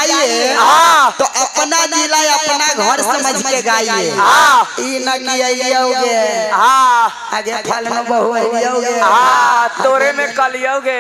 गाइए हाँ। तो अपना जिला अपना घर समझ के गाइए हाँ। ई न कि अइयोगे हाँ आगे फल में बहु अइयोगे हाँ तोरे में कलियोगे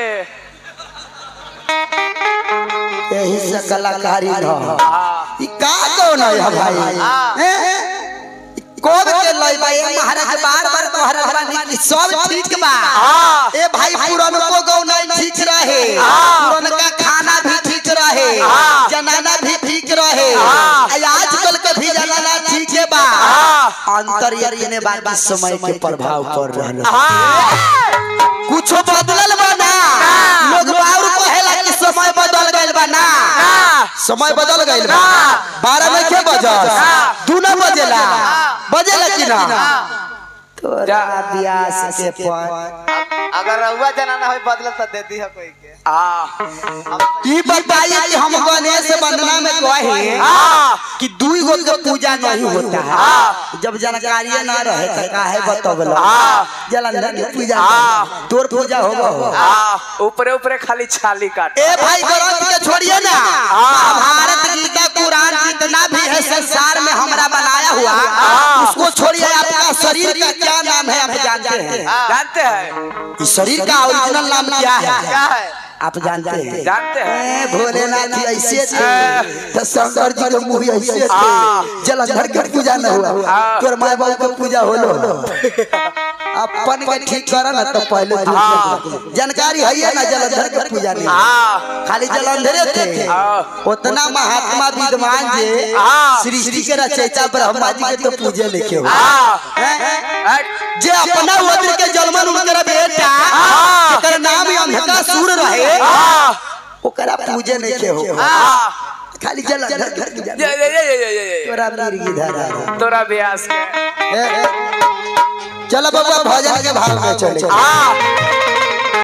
यही से कलाकारी न हाँ ई का कौन है भाई हाँ। हैं? कोब के लई भाई महाराज बार बार तोहरा बानी कि सब ठीक बा हाँ। ए भाई पुरनको गौ नहीं ठीक रहे हाँ। पुरनका खाना भी ठीक रहे हाँ। जनाना भी ठीक रहे हाँ। आ आजकल के भी जनाना ठीक है बा हाँ। अंतर ये ने बात इस समय के प्रभाव पड़ रहा हाँ कुछ बदलल बा ना लोग बाउर कहेला कि समय बदल गइल बा ना समय बदल गइल बा बारह में के बजस दू ना बजेला बजेला कि ना तोरा ब्यास के पर अगर रहुआ जनाना हो बदल तो दे दी है कोई के हाँ ई बताइए कि हम गणेश वंदना में कहे हाँ कि दुई गो के पूजा नहीं होता है जब जानकारी ना रहे तो काहे बतबल हाँ। जलंधर के पूजा हाँ। नहीं। तोर पूजा होगा हाँ ऊपरे ऊपरे खाली छाली काट ए भाई ग्रंथ के छोड़िए ना महाभारत गीता कुरान जितना भी है संसार में हमारा बनाया हुआ उसको छोड़िए आपका शरीर का क्या नाम है आप जानते हैं जानते हैं इस शरीर का ओरिजिनल नाम क्या है क्या है आप जानते हैं जानते हैं ए, भोलेनाथ जी ऐसे थे तो शंकर जी के मुंह ऐसे थे हाँ। जलंधर के पूजा न हुआ हाँ। तोर माय बाबू के पूजा होलो अपन के ठीक करा ना तो पहले दूसरे हाँ। के। जानकारी है या ना जलंधर के पूजा नहीं हाँ खाली जलंधरे थे हाँ। उतना महात्मा विद्वान जे हाँ। सृष्टि के रचयिता ब्रह्मा जी के तो पूजे लिखे हुए हाँ हैं? जे अपना वज्र के जलमन उनकर बेटा हाँ। जेकर नाम ही अंधका सूर रहे हाँ ओकरा पूजे नहीं के हो हाँ खाली जलंधर के पूजा ये ये ये ये ये ये तोरा मिर्गी धरा तोरा ब्यास के चलो बाबा भजन के भाव में चले हाँ